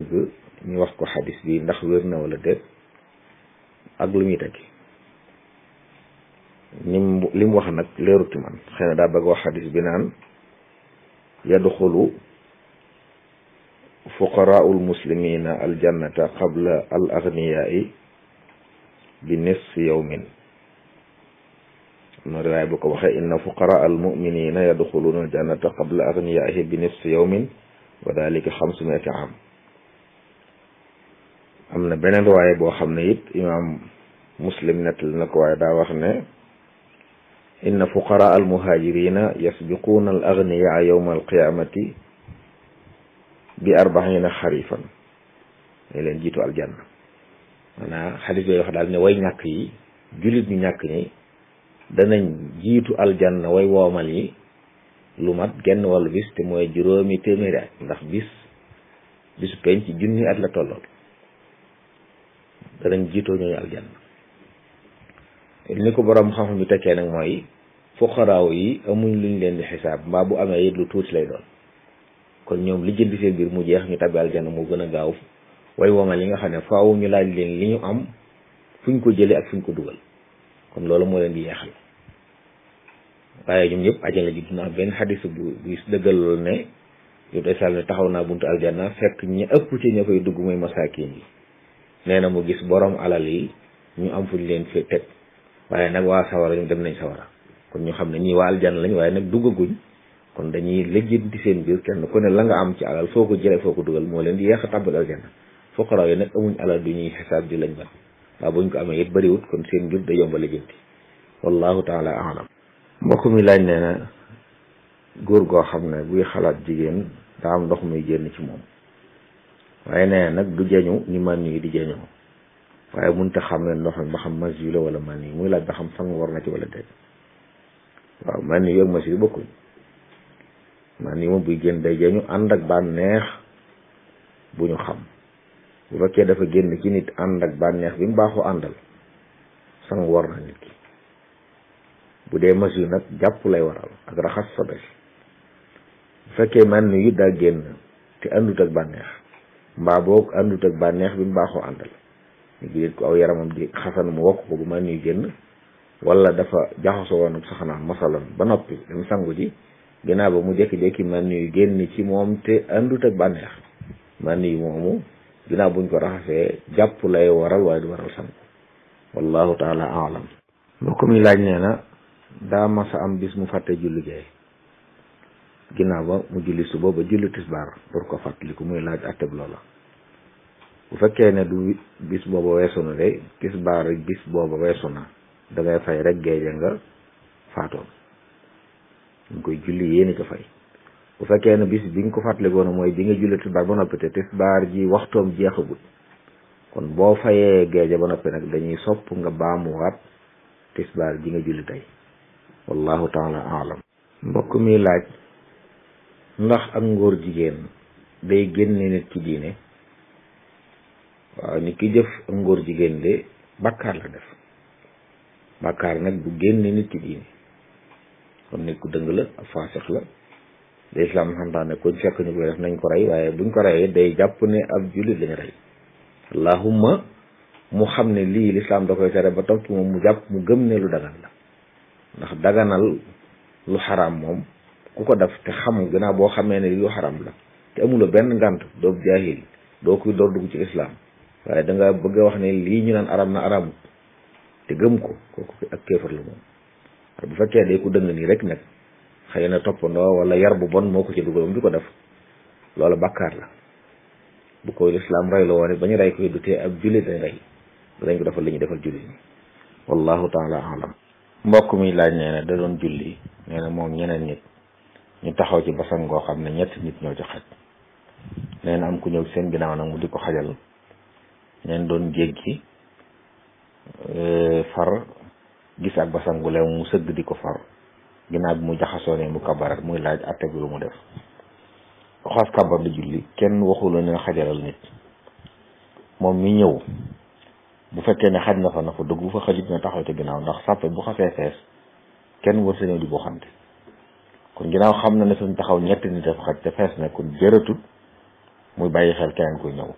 bëgg ñu wax ko xadis bi ndax wér na wala déet ak lu muy tekki nim li mu wax nag leerut ci man xëy na daa bëgg wax xadis bi naan yadxulu fuqaraau lmuslimina aljannata qabla al agniyaai bi nisfi yawmin am na riwaay bu ko waxee inna fuqaraa almuminina yadxuluuna aljannata qabla agniyaaihi bi nisfi yawmin wa dalika xamsumiati am am na beneen riwaay boo xam ne it imaam muslim nettali na ko waaye daa wax ne inna fuqaraa almuhaajirina yasbiquuna al agniyaa yawma alqiyamati bi arbaina xarifan ne leen jiitu aljanna maanaam xadis yooyu wax daal ne way ñàkk yi jullit ñu ñàkk ñi danañ jiitu aljanna way woomal yi lu mat genn wàllu bis te mooy juróomi téeméeri at ndax bis bisu penc ci junni at la tollool danañ jiitoo ñooñu aljanna ni ko borom xam-xam bi tekkee nag mooy fuqaraaw yi amuñ luñ leen di xisaab mbaa bu amee it lu tuuti lay doon kon ñoom li jënd seen biir mu jeex ñu tabbi aljanna moo gën a gaaw way womal yi nga xam ne faaw ñu laaj leen li ñu am fuñ ko jëlee ak fuñ ko dugal kon loolu moo leen di yeexal waaye ñoom ñëpp ajala ji dina am benn xadis bu bu dëggal loolu ne yu day sal ne taxaw naa buntu aljanna fekk ñi ëpp ci ña koy dugg mooy masaakin yi nee na mu gis borom alal yi ñu am fuñ leen fi teg waaye nag waa sawara ñu dem nañ sawara kon ñu xam ne ñii waa aljanna lañ waaye nag duggaguñ kon dañuy lijjanti seen biir kenn ku ne la nga am ci alal foo ko jëlee foo ko dugal moo leen di yeex a tàbbal aljanna fuqaraaw yi nag amuñ alal du ñuy xisaab di lañ ban waaw buñ ko amee it bëriwut kon seen mbir da yomba lijjanti wallahu taala alam mbokk mi laaj nee na góor goo xam ne buy xalaat jigéen daa am ndox muy génn ci moom waaye nee nag du jeñu ni man yi di jeñoo waaye munta xam ne ndox mi ba xam mas yu la wala man yi muy laaj ba xam sang war na ci wala déet waaw man yi ak mas yu bokkuñ man yi moom buy génn day jeñu ànd ak bànneex bu ñu xam bu fekkee dafa génn ci nit ànd ak bànneex bi mu baaxoo àndal sang war na nit ki bu dee mas yu nag jàpp lay waral ak raxas sobe bu fekkee man yu daa génn te àndut ak bànneex mbaa boog àndut ak bànneex bi mu baaxoo àndal ñu gi ko aw yaramam di xasan mu wokk ko bu man yu génn wala dafa jaxasoo woon saxanaan masalan ba noppi dem sangu ji ginnaaw ba mu jékki-jékki man yu génn ci moom te àndut ak bànneex man yu moomu ginnaaw buñ ko raxasee jàpp lay waral waaye du waral sangu wallahu taala alam mbokk mi laaj nee na daa masa am bis mu fàtte julli gee ginnaaw ba mu julli suba ba julli tisbaar pour ko fàttaliku muy laaj atteb loola bu fekkee ne du bis booba weesu na de tisbaar bis booba weesu na da ngay fay rek géeje nga faatoon ñu koy julli yéeni ko fay bu fekkee ne bis bi nga ko fàttalikoon mooy bi nga julli tisbaar ba noppi te tisbaar ji waxtoom jeexagut kon boo fayee géeje ba noppi nag dañuy sopp nga baamuwaat tisbaar ji nga julli tey wallahu taala alam mbokk mi laaj ndax ak ngóor jigéen day génne nit ci diine waaw nit ki jëf ak ngóor jigéen de bàkkaar la def bàkkaar nag bu génne nit ci diine kon nit ku dëng la ak faasix la da islam xamtaane kuñ fekk ñu koy def nañ ko rey waaye buñ ko reyee day jàpp ne ab jullit lañu rey allahumma mu xam ne lii lislaam da koy tere ba topp moom mu jàpp mu gëm ne lu dagan la ndax daganal lu xaraam moom ku ko def te xam gannaaw boo xamee ne lu xaraam la te amuloo benn ngant doo jaahil doo koy door dugg ci islam waaye da nga bëgg a wax ne lii ñu naan aram na aramut te gëm ko kooku ak kéefar la moom bu fekkee day ku dëng nii rek nag xëy na toppandoo wala yar bu bon moo ko ci dugal di ko def loolu bàkkaar la bu ko lislaam rey la woon ba ñu rey koy du tee ab jullit dañ rey danañ ko defal li ñu defal jullit ñi wallahu taala alam mbokk mi laaj nee na da doon julli nee na moom ñeneen nit ñu taxaw ci basan ngoo xam ne ñetti nit ñoo ci xaj nee na am ku ñëw seen ginnaaw nag mu di ko xajal neen doon jéggi far gis ak basan gu leew mu sëgg di ko far ginnaaw bi mu jaxasoo ne mu kabarat muy laaj atte bi lu mu def ku xas kabar di julli kenn waxula ne xajalal nit moom mi ñëw bu fekkee ne xaj na fa na fa dugg bu fa xajit na taxaw ci ginnaaw ndax sàppe bu xasee fees kenn war sa ñëw di boo xamte kon ginnaaw xam na ne suñ taxaw ñetti nit dafa xaj te fees na kon jëratut muy bàyyi xel keneen kuy ñëw